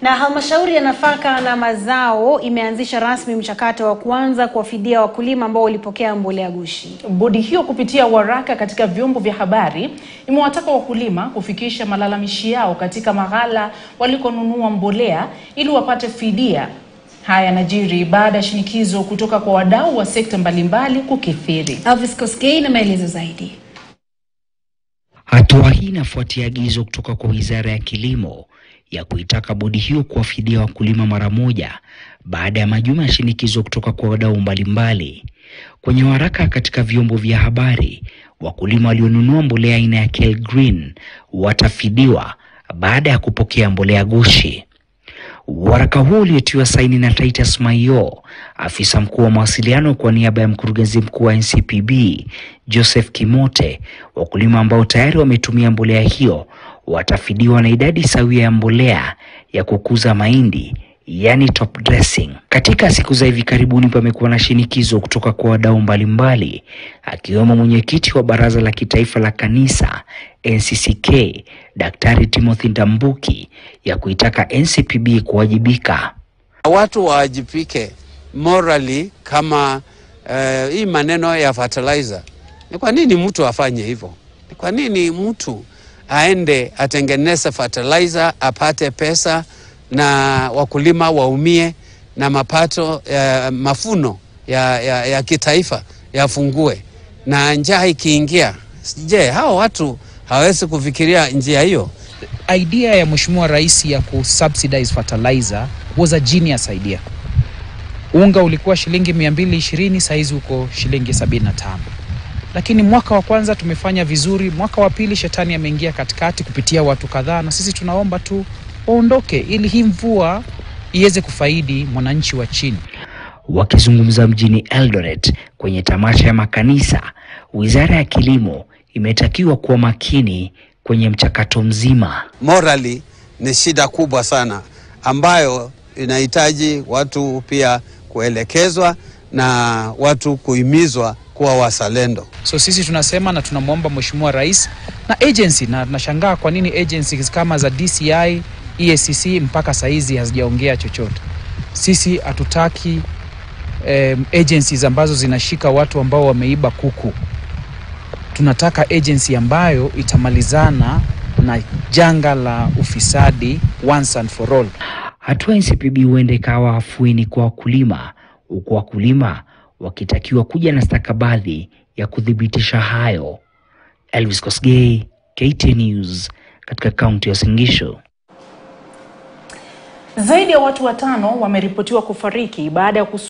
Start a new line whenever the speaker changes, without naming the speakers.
Na halmashauri ya nafaka na mazao imeanzisha rasmi mchakato wa kuanza kuwafidia wakulima ambao walipokea mbolea ghushi.
Bodi hiyo kupitia waraka katika vyombo vya habari imewataka wakulima kufikisha malalamishi yao katika maghala walikonunua mbolea ili wapate fidia. Haya yanajiri baada ya shinikizo kutoka kwa wadau wa sekta mbalimbali kukithiri.
Elvis Koskei na maelezo zaidi.
Hatua hii inafuatia agizo kutoka kwa Wizara ya Kilimo ya kuitaka bodi hiyo kuwafidia wakulima mara moja baada ya majuma ya shinikizo kutoka kwa wadau mbalimbali. Kwenye waraka katika vyombo vya habari, wakulima walionunua mbolea aina ya Kel Green watafidiwa baada ya kupokea mbolea ghushi. Waraka huo uliotiwa saini na Titus Maio, afisa mkuu wa mawasiliano kwa niaba ya mkurugenzi mkuu wa NCPB Joseph Kimote, wakulima ambao tayari wametumia mbolea hiyo watafidiwa na idadi sawia ya mbolea ya kukuza mahindi yani top dressing. Katika siku za hivi karibuni pamekuwa na shinikizo kutoka kwa wadau mbalimbali akiwemo mwenyekiti wa Baraza la Kitaifa la Kanisa NCCK Daktari Timothy Ndambuki ya kuitaka NCPB kuwajibika.
Watu wawajibike morally kama uh, hii maneno ya fertilizer. Ni kwa nini mtu afanye hivyo? Ni kwa nini mtu aende atengeneze fertilizer apate pesa na wakulima waumie na mapato ya mafuno ya, ya, ya kitaifa yafungue na njaa ikiingia? Je, hao watu hawezi kufikiria njia hiyo?
idea ya Mheshimiwa Rais ya kusubsidize fertilizer was a genius idea. Unga ulikuwa shilingi 220 saizi uko shilingi 75. Lakini mwaka wa kwanza tumefanya vizuri, mwaka wa pili shetani ameingia katikati kupitia watu kadhaa, na sisi tunaomba tu waondoke ili hii mvua iweze kufaidi mwananchi wa chini.
Wakizungumza mjini Eldoret kwenye tamasha ya makanisa, Wizara ya Kilimo imetakiwa kuwa makini kwenye mchakato mzima.
Morally ni shida kubwa sana ambayo inahitaji watu pia kuelekezwa na watu kuhimizwa kuwa wazalendo.
So sisi tunasema na tunamwomba Mheshimiwa Rais na agency, na nashangaa kwa nini agencies kama za DCI, EACC mpaka saizi hazijaongea chochote. Sisi hatutaki um, agencies ambazo zinashika watu ambao wameiba kuku. Tunataka agency ambayo itamalizana na janga la ufisadi once and for all.
Hatua ya NCPB huenda ikawa afueni kwa wakulima, huku wakulima wakitakiwa kuja na stakabadhi ya kuthibitisha hayo. Elvis Kosgei, KTN News, katika kaunti ya Uasin Gishu.
Zaidi ya watu watano wameripotiwa kufariki baada ya